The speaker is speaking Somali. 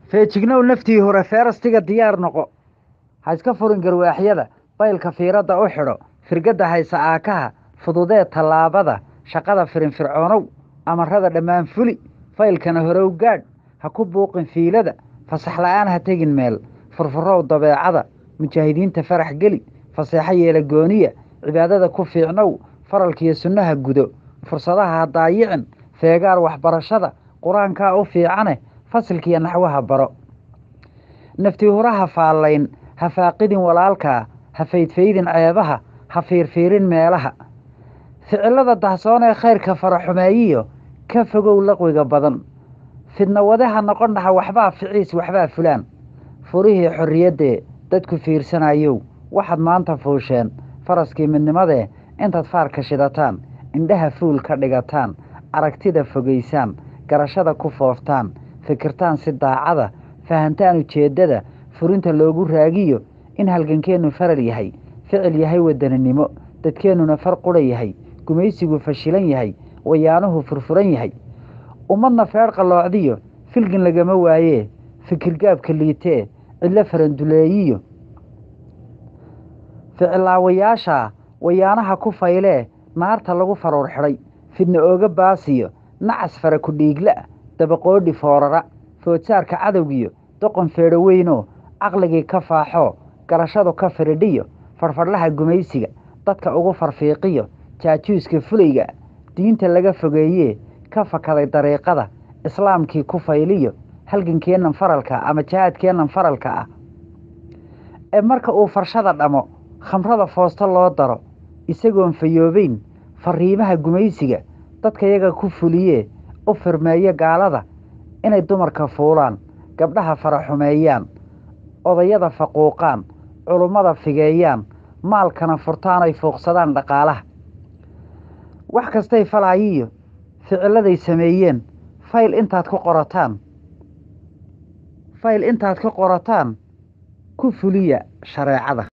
feejignow naftii hore feerastiga diyaar noqo ha iska furin garwaaxyada baylka fiiradda u xidho firgadda haysa aakaha fududee tallaabada shaqada firinfircoonow amarada dhammaan fuli faylkana horow gaadh ha ku buuqin fiilada fasax la'aan ha tegin meel furfurow dabeecada mujaahidiinta farax geli faseexo yeela gooniya cibaadada ku fiicnow faralkiiyo sunnaha gudo fursadaha ha daayicin feegaar waxbarashada qur-aankaa u fiicane fasilkiiyo naxwaha baro nafti huraha faallayn ha faaqidin walaalkaa ha faydfaydin ceebaha ha fiirfiirin meelaha ficilada dahsoon ee khayrka faraxumeeyiyo ka fogow laqwiga badan fidna wade ha noqon dhaha waxbaa ficiis waxbaa fulaan furihii xorriyaddee dadku fiirsanayow waxaad maanta fuusheen faraskii midnimadee intaad faarka shidataan indhaha fuul ka dhigataan aragtida fogaysaan garashada ku fooftaan fikirtaan si daacada fahantaan ujeeddada furinta loogu raagiyo in halgankeennu faral yahay ficil yahay wadaninimo dadkeennuna far qudha yahay gumaysigu fashilan yahay wayaanuhu furfuran yahay ummadna feedh qalloocdiyo filgin lagama waayee fikirgaabka liitee cidlo faranduleeyiyo ficilaawayaashaa wayaanaha ku faylee naarta lagu faruur xidhay fidna ooga baasiyo nacas fara ku dhiigla dabaqoodhi foorara foodsaarka cadowgiyo doqon feedho weynoo caqligii ka faaxoo garashadu ka firidhiyo farfadhlaha gumaysiga dadka ugu farfiiqiyo jaajuuska fulayga diinta laga fogeeyee ka fakaday dariiqada islaamkii ku fayliyo halgankeennan faralka ama jihaadkeennan faralka ah ee marka uu farshada dhamo khamrada foosto loo daro isagoon fayoobeyn fariimaha gumaysiga dadka yaga ku fuliyee u firmeeyo gaalada inay dumarka fuulaan gabdhaha faraxumeeyaan odayada faquuqaan culummada figeeyaan maalkana furtaanay fuuqsadaan dhaqaalaha wax kastay falaayiyo ficilladay sameeyeen fayl intaad ku qorataan fayl intaad ka qorataan ku fuliya shareecada